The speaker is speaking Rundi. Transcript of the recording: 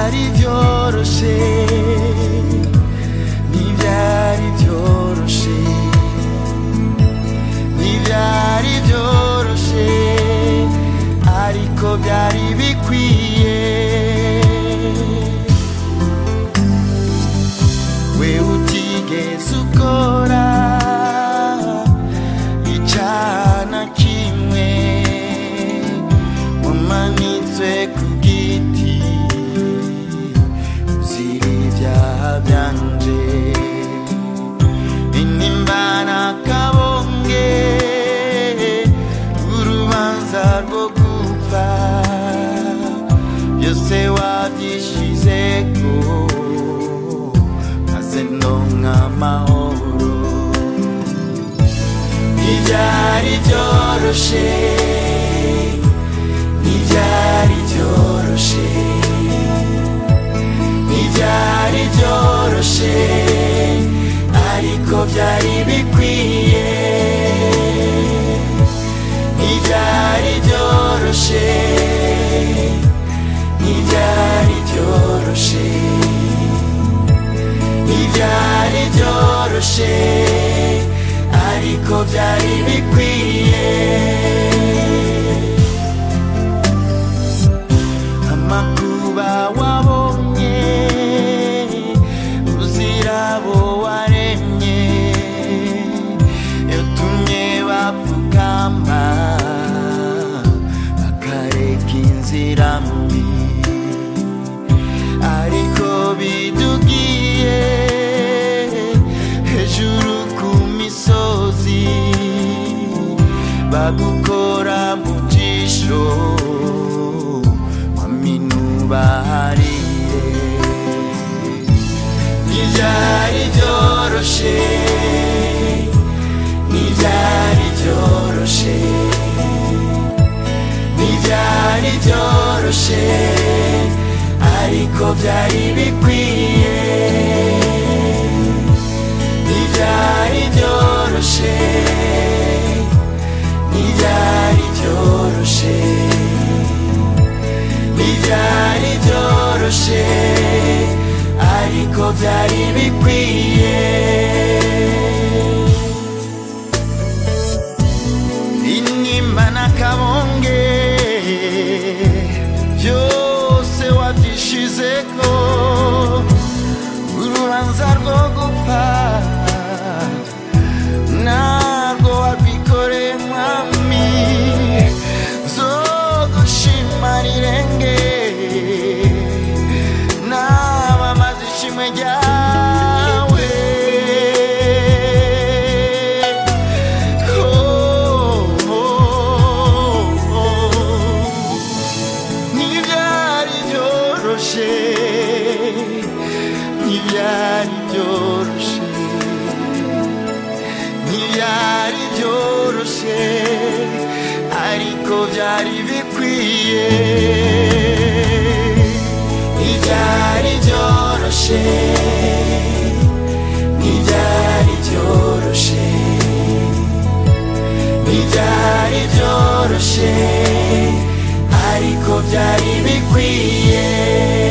ntibyari byoroshe ntibyari byoroshe ntibyari byoroshe ariko byari bikwiye we utigeze ukora icana kimwe wamanitswe ku giti uzira ibyaha byanje intimba n'akabonge urubanza rwo gupfa byose wabyishizeko maze ndonka amahoro ntibyari byoroshe ntibyari byoroshe ntibyari byoroshe ariko byari bikwiye ntibyari byoroshe ntibyari byoroshe ntibyari byoroshe ariko byari bikwiye amakuba wabonye uzira abo waremye yatumye bapfukama bakareka inzira mbi ariko bidugiye hejuru ku misozi bagukora mu jisho waminubahariye ntibyari byoroshe ntibyari byoroshe ntibyari byoroshe ariko byari bikwiye ntibyari byoroshe ntibyari byoroshe ntibyari byoroshe ariko byari bikwiye intimba n'akabonge byose wabyishizeko urubanza rwo gupfa narwo warwikoreye mwami zo gushima rirenge namamaza ishimwe ryawe Oh, oh, oh. ntibyari byoroshe ntibyari byoroshe ntibyari byoroshe ariko byari bikwiye ntibyari byoroshe ntibyari byoroshe ntibyari byoroshe ariko byari bikwiye